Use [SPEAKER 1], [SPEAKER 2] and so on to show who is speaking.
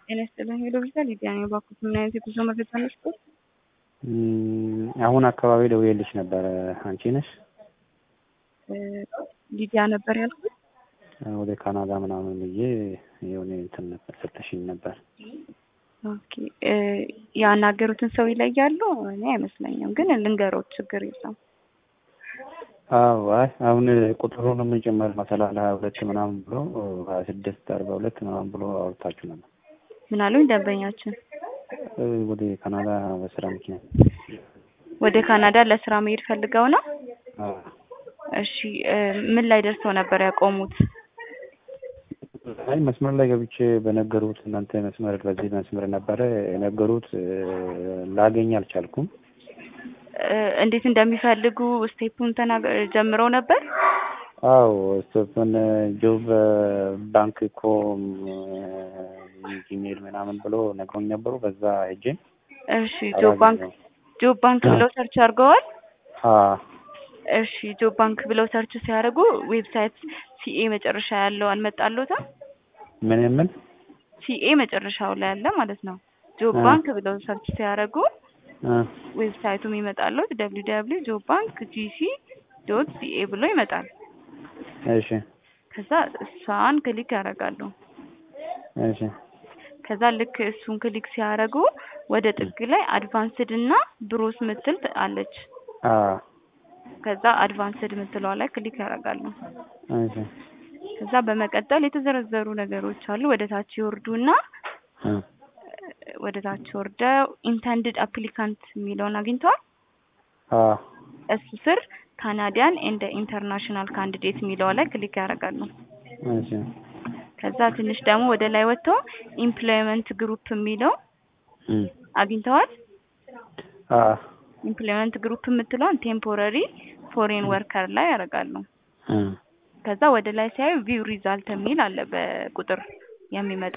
[SPEAKER 1] ጤና ይስጥልኝ ሄሎ ቪዛ ሊዲያ ነኝ። እባክዎት ምን አይነት የጉዞ መረጃ ነስቶት?
[SPEAKER 2] አሁን አካባቢ ደውዬልሽ ነበረ። አንቺ ነሽ?
[SPEAKER 1] ሊዲያ ነበር ያልኩት።
[SPEAKER 2] ወደ ካናዳ ምናምን ብዬ የሆነ እንትን ነበር ሰጠሽኝ ነበር።
[SPEAKER 1] ኦኬ ያናገሩትን ሰው ይለያሉ? እኔ አይመስለኝም፣ ግን ልንገሮት ችግር የለም።
[SPEAKER 2] አዎ አይ አሁን ቁጥሩን የምንጨመር መሰላል ሀያ ሁለት ምናምን ብሎ ሀያ ስድስት አርባ ሁለት ምናምን ብሎ አውርታችሁ ነበር።
[SPEAKER 1] ምን አሉኝ ደንበኛችን?
[SPEAKER 2] ወደ ካናዳ በስራ ምክንያት
[SPEAKER 1] ወደ ካናዳ ለስራ መሄድ ፈልገው ነው?
[SPEAKER 2] አዎ።
[SPEAKER 1] እሺ ምን ላይ ደርሰው ነበር ያቆሙት?
[SPEAKER 2] አይ መስመር ላይ ገብቼ በነገሩት እናንተ መስመር በዚህ መስመር ነበረ የነገሩት ላገኝ አልቻልኩም።
[SPEAKER 1] እንዴት እንደሚፈልጉ ስቴፑን ተናገ ጀምረው ነበር?
[SPEAKER 2] አዎ ስቴፑን ጆብ ባንክ ኮም ጂሜል ምናምን ብሎ ነግሮኝ ነበሩ። በዛ ሄጄ
[SPEAKER 1] እሺ ጆብ ባንክ ጆብ ባንክ ብለው ሰርች አድርገዋል?
[SPEAKER 2] አዎ
[SPEAKER 1] እሺ ጆብ ባንክ ብለው ሰርች ሲያደርጉ ዌብሳይት ሲኤ መጨረሻ ያለው አልመጣሎትም?
[SPEAKER 2] ምን ምን
[SPEAKER 1] ሲኤ መጨረሻው ላይ ያለ ማለት ነው። ጆብ ባንክ ብለው ሰርች ሲያደርጉ ዌብሳይቱ የሚመጣለት ደብሊው ደብሊው ጆብ ባንክ ጂሲ ዶት ሲኤ ብሎ ይመጣል።
[SPEAKER 2] እሺ
[SPEAKER 1] ከዛ እሷን ክሊክ ያደርጋሉ።
[SPEAKER 2] እሺ
[SPEAKER 1] ከዛ ልክ እሱን ክሊክ ሲያደርጉ ወደ ጥግ ላይ አድቫንስድ እና ብሮስ ምትል አለች።
[SPEAKER 2] አዎ
[SPEAKER 1] ከዛ አድቫንስድ ምትለዋ ላይ ክሊክ ያደርጋሉ።
[SPEAKER 2] እሺ
[SPEAKER 1] ከዛ በመቀጠል የተዘረዘሩ ነገሮች አሉ። ወደ ታች ይወርዱና ወደ ታች ወርደው ኢንተንድድ አፕሊካንት የሚለውን አግኝተዋል።
[SPEAKER 2] አዎ
[SPEAKER 1] እሱ ስር ካናዲያን ኤንድ ኢንተርናሽናል ካንዲዴት የሚለው ላይ ክሊክ ያደርጋሉ።
[SPEAKER 2] እሺ
[SPEAKER 1] ከዛ ትንሽ ደግሞ ወደ ላይ ወጥተው ኢምፕሎይመንት ግሩፕ የሚለው አግኝተዋል።
[SPEAKER 2] አዎ
[SPEAKER 1] ኢምፕሎይመንት ግሩፕ የምትለውን ቴምፖረሪ ፎሬን ወርከር ላይ ያደርጋሉ። ከዛ ወደ ላይ ሲያዩ ቪው ሪዛልት የሚል አለ በቁጥር የሚመጣ